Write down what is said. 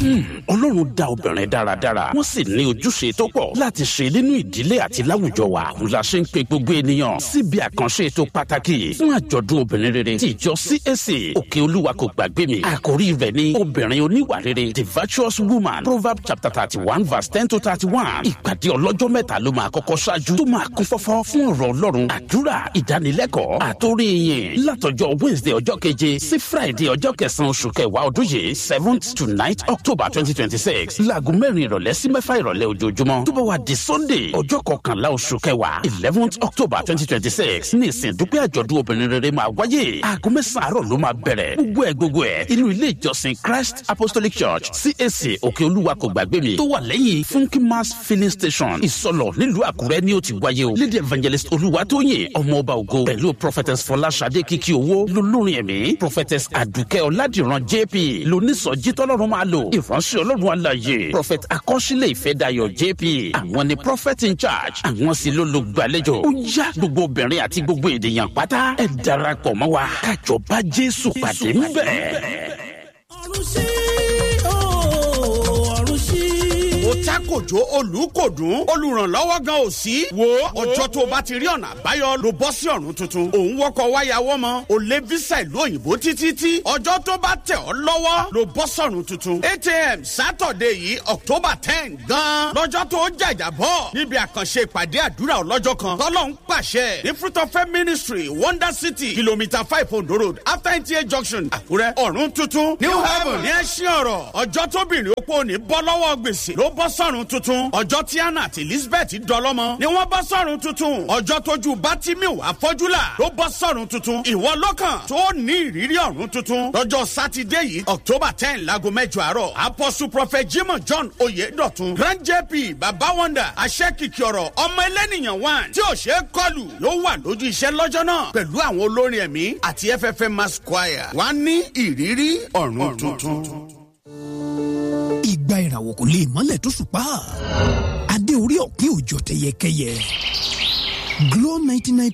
ọlọ́run dá obìnrin dáradára wọ́n sì ní ojúṣe tó pọ̀ láti ṣe nínú ìdílé àti láwùjọ wa òun la ṣe ń pe gbogbo ènìyàn síbi àkànṣe ètò pàtàkì fún àjọ̀dún obìnrin rere tí ìjọ CAC òkè olúwa kò gbàgbé mi àkórí rẹ̀ ní obìnrin oníwà rere the virtuous woman proverb chapter thirty one verse ten to thirty one ìpàdé ọlọ́jọ́ mẹ́ta ló máa kọ́kọ́ ṣáájú tó máa kún fọ́fọ́ fún ọ̀rọ̀ ọlọ́run àdúrà ìdánilẹ́kọ̀ọ́ àtórí yìn látọjọ́ wednesday ọjọ́ keje sí friday ọjọ́ kẹsàn-án oṣù kẹwàá ọdún yìí seventh to ninth october twenty twenty six láago mẹ́rin ìrọ̀lẹ́ sí mẹ́fà ìrọ̀lẹ́ ojoojúmọ́ tó bá wà di sunday ọjọ́ kọkànlá oṣù kẹwàá eleventh october twenty twenty six ní ìsìn dúpẹ́ àjọ̀dún obìnrin rere máa wáyé aago mẹ́sàn-án àárọ̀ ló máa bẹ̀rẹ̀ gbogbo ẹ̀ gbogbo ẹ̀ inú ilé ìjọsìn christ apostolic church cac òkè olúwa kò gbàgbé mi tó wà lẹ́yìn funky mass filling station ìsọlọ̀ nílùú àkúrẹ́ ni ó ti wáyé o lady evangelist olúwatóyìn ọmọ ọba ògo pẹ̀lú prophetess fọláṣadé kíkí owó lolórin ẹ̀mí prophetess àdùkẹ́ ọ̀làdìran jp lónísọjí tọ́lọ́run máa lò ìránṣẹ́ ọlọ́run aláyè prophet akọ́ṣílẹ̀ ìfẹ́dayọ̀ jp àwọn ni prophet in charge àwọn sì ló lo gbàlejò ó yá gbogbo obìnrin àti gbogbo ènìyàn pátá ẹ darapọ̀ mọ́ wa kájọ bá jésù pàdé ńbẹ̀. ọ̀run sí ooo ọ̀run sí. ó tákòjó olùkòdùn olùrànlọ́wọ́ gan ò sí. wo ọjọ́ tó o bá ti rí ọ̀nà àbáyọ ló bọ́ sí ọ̀run tuntun. òun wọkọ̀ wáyàwọ́ mọ́ o lé fisa ìlú òyìnbó títí tí ọjọ́ tó bá tẹ̀ ọ́ lọ́wọ́ ló bọ́ sọ̀run tuntun. eight am saturday yìí october ten gan. lọ́jọ́ tó jàjà bọ̀ níbi àkànṣe ìpàdé àdúrà ọlọ́jọ́ kan tọ́lọ́ ń pàṣẹ ní fruit of faith ministry wonder city kilometre five ondo road after nta junction àkúrẹ́ ọ̀run tuntun new heaven ní ẹ̀sìn ọ̀rọ̀ ọjọ́ tóbìnrin opó ní bọ́ lọ́wọ́ gbèsè ló bọ́ sọ̀run tuntun ọjọ́ tí anna àti elizabeth dọlọ́mọ ni wọ́n bọ́ sọ̀run tuntun ọjọ́ tójú bátímíù àfọ́júlà ló bọ́ sọ̀run tuntun ìwọ lọ́kàn tó ní ìrírí ọ̀run tuntun lọ́jọ́ sátidé yìí october ten láago mẹ́jọ àárọ̀ apostle prophet jimoh john oyedotun grand jp baba wonder aṣẹ́kìkì ọ̀rọ̀ ọmọ ẹlẹ́nìyàn one tí ò ṣeé kọlù yóò wà lójú iṣẹ́ lọ́jọ́ náà pẹ̀lú àwọn olórin ẹ̀mí àti ffm mass choir wá ní ìrírí ọ̀run tuntun. ìgbà ìràwọ̀ kò lè mọ́lẹ̀ tó ṣùpá adé orí ọ̀kín òjò tẹyẹkẹyẹ Glow ninety nine